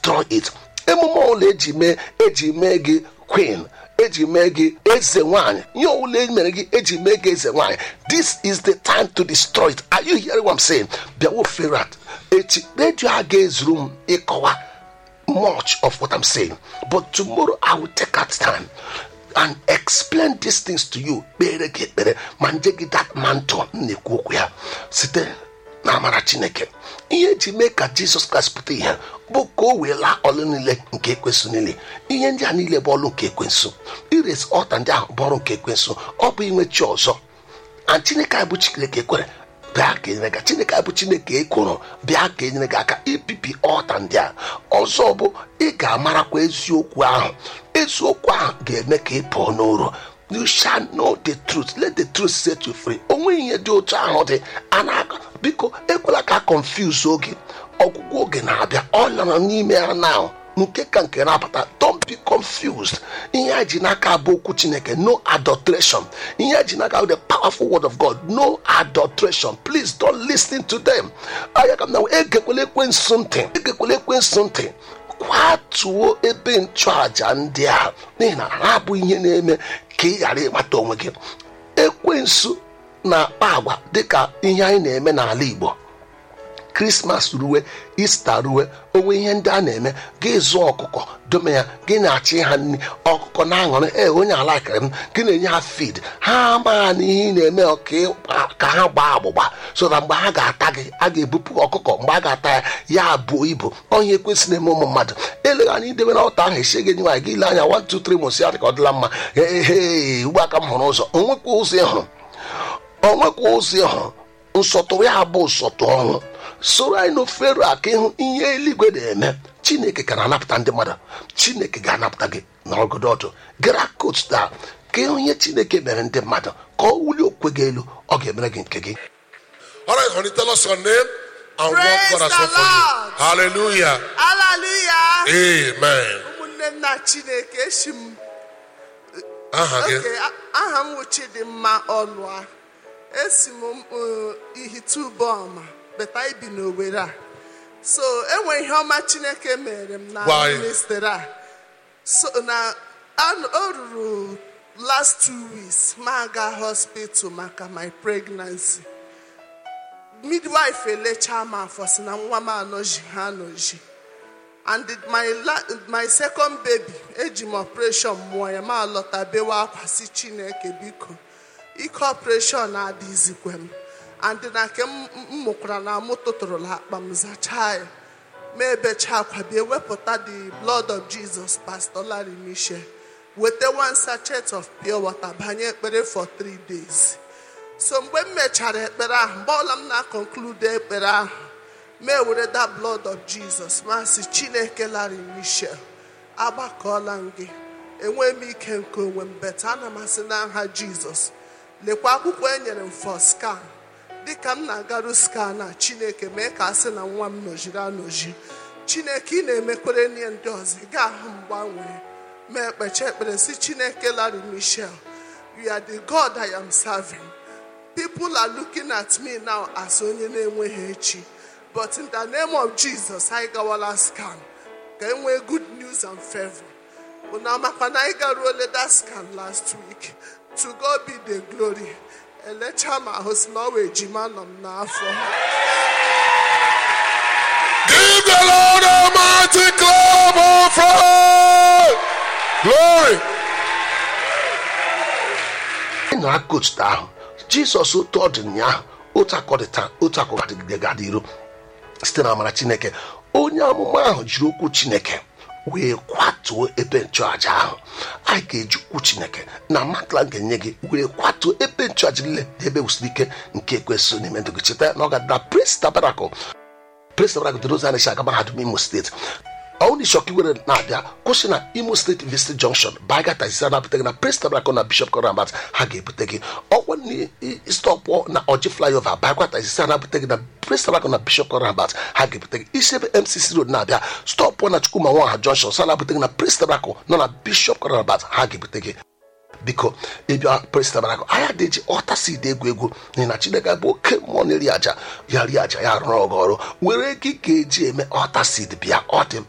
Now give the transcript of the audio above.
destroy it emume ọbụla eji mee eji mee gị queen eji mee gị eze nwanyị ihe ọbụla e mere gị eji mee gị eze nwanyị this is the time to destroy it are you hearing what I'm saying bịawo ferat echi redio a ga-ezuru m ịkọwa much of what I'm saying but tomorrow I will take out time and explain these things to you kpere gị ekpere ma nje gị that mantle m na-ekwu okwu ya site na amara chineke ihe eji mee ka jizọs kraịst pụta ihe bụ ka o wee laa ọlụ niile nke ekwensu niile ihe ndị a niile bụ ọlụ nke ekwensu ires ọta ndị ahụ bụ ọrụ nke ekwensu ọ bụ inwe chi ọzọ na chineke anyị bụ chineke ekwere bịa ka enyere gị chineke anyị bụ chineke ekworo bịa ka enyere gị aka ibibi ọta ndị a ọzọ bụ ị ga-amarakwa eziokwu ahụ eziokwu ahụ ga-eme ka ị pụọ n'ụrụ you shall know the truth let the truth set you free onwe ihe dị otu ahụ dị a na-aga biko ekwela ka confuse oge ọgwụgwụ oge na-abịa ọ lara n'ime ya now nke ka nke na-apụta don't be confused ihe a ji n'aka bụ okwu chineke no adulteration ihe a ji n'aka bụ the powerful word of god no adulteration please don't listen to them anya ka m na egekwela ekwensu ntị egekwela ekwensu ntị kwatuo ebe nchụaja ndị a n'ihi na ha bụ ihe na-eme ka ị ghara ịmata onwe gị ekwensu na-akpa agwa dịka ihe anyị na-eme n'ala igbo krismas ruwe ista ruwe onwe ihe ndị a na-eme gị zụọ ọkụkọ dome ya gị na-achị ha nri ọkụkọ na-aṅụrị ee onye alakịrị m gị na-enye ha feed ha amaghị na ihe ị na-eme ka ha gbaa agbụgba so na mgbe ha ga-ata gị a ga-ebupụ ọkụkọ mgbe a ga-ata ya ya buo ibu onye ekwesị na-eme ụmụ mmadụ eleghị anya idebe na ọta ahụ esi gị nwaanyị gị ile anya 1 2 3 mosi ya dị ka ọ dịla mma ee ugbu aka m hụrụ ụzọ onwekwa ụzọ ị hụrụ onwekwa ụzọ ị hụrụ nsọtụ ya bụ nsọtụ ọnwụ soro anyị n'ofere a ka ịhụ ihe eluigwe na-eme chineke ka na-anapụta ndị mmadụ chineke ga-anapụta gị n'ọgọdọ ọdụ gara kot taa ka ịhụ ihe chineke mere ndị mmadụ ka ọ wulie okwe gị elu ọ ga-emere gị nke gị All right, honey, tell us your name and Praise what God has the done for you. Lord. Hallelujah. Hallelujah. Amen. ụmụnne m na chineke esi m Aha gị. oke a- aha m wụ chidimma ọlụa esi m uh, ihitubọma beta ibi n'owere a so enwe ihe ọma chineke mere m na Why? ministry a so na an- o ruru last two weeks ma aga hospital maka my pregnancy midwife elechaa m afọ si na nwa m anọji ha anọji and my la my second baby eji m operation mụọ ya ma lọta bewe akwa si chineke biko ike operation adịzikwe m and na nke m m mụkwara na mụ tụtụrụla akpa m zachaa ya ma ebecha akwa bịa wepụta the blood of jesus pastor larry michel weta one sachet of pure water banye ekpere for three days so mgbe m mechara ekpere ahụ mgbe ọla m na-akọnklude ekpere ahụ ma ewere that blood of jesus ma sị chineke larry michel agbakọọla m gị enweghị m ike nke onwe m beta ana m asị na nha jizọs lekwa akwụkwọ e nyere m for scan dịka m na-agaru scan a chineke mee ka a sị na nwa m nọjiri anọji chineke ị na-emekwere nye ndị ọzọ ị ga-ahụ mgbanwe ma ekpecha ekpere si chineke larry michel you are the god i am serving people are looking at me now as onye na-enweghị echi but in the name of jesus anyị gawala scan ka e nwee good news and favor unu amakwa na anyị garuole that scan last week to god be the glory elecha m ahụ si na ọ wee ejima nọ m n'afọ Give the Lord a mighty clap of praise. Glory. ị nara kotu ahụ jizọs otu ọ dị ụnyaahụ otu akọ dị taa otu akọ ga-adịgide ga-adị iru site na amara chineke onye amụma ahụ jiri okwu chineke wee kwatuo ebe nchụaja ahụ anyị ga-eji okwu chineke na matla ga-enye gị were kwatuo ebe nchụaja niile na ebe wusiri ike nke ekwesị n'ime ndụ gị cheta na ọ ga-adị na prince tabernacle prince tabernacle dị n'ụzọ a na-esi aga mahadum imo steeti ọwụna ishọka iwere na-abịa kwụsị na imo steeti visit junction baga taxi na-abụta gị na prince tabernacle na bishop korabat ha ga-ebute gị ọkwa na stọpụ na ọjị flyover bagwa taxi na-abụta gị na prince tabernacle na bishop korabat ha ga-ebute gị isi ebe mcc road na-abịa stọpụ na chukwuma nwaha junction sa na-abụta gị na prince tabernacle nọ na bishop korabat ha ga-ebute gị biko ịbịa prince tabernacle anya dị ji ọta seed egwu egwu n'ihi na chineke bụ oke mmụọ na-eri aja ya rie aja ya rụrụ ọgụ ọrụ were ego ị ga-eji eme ọta seed bịa ọ dị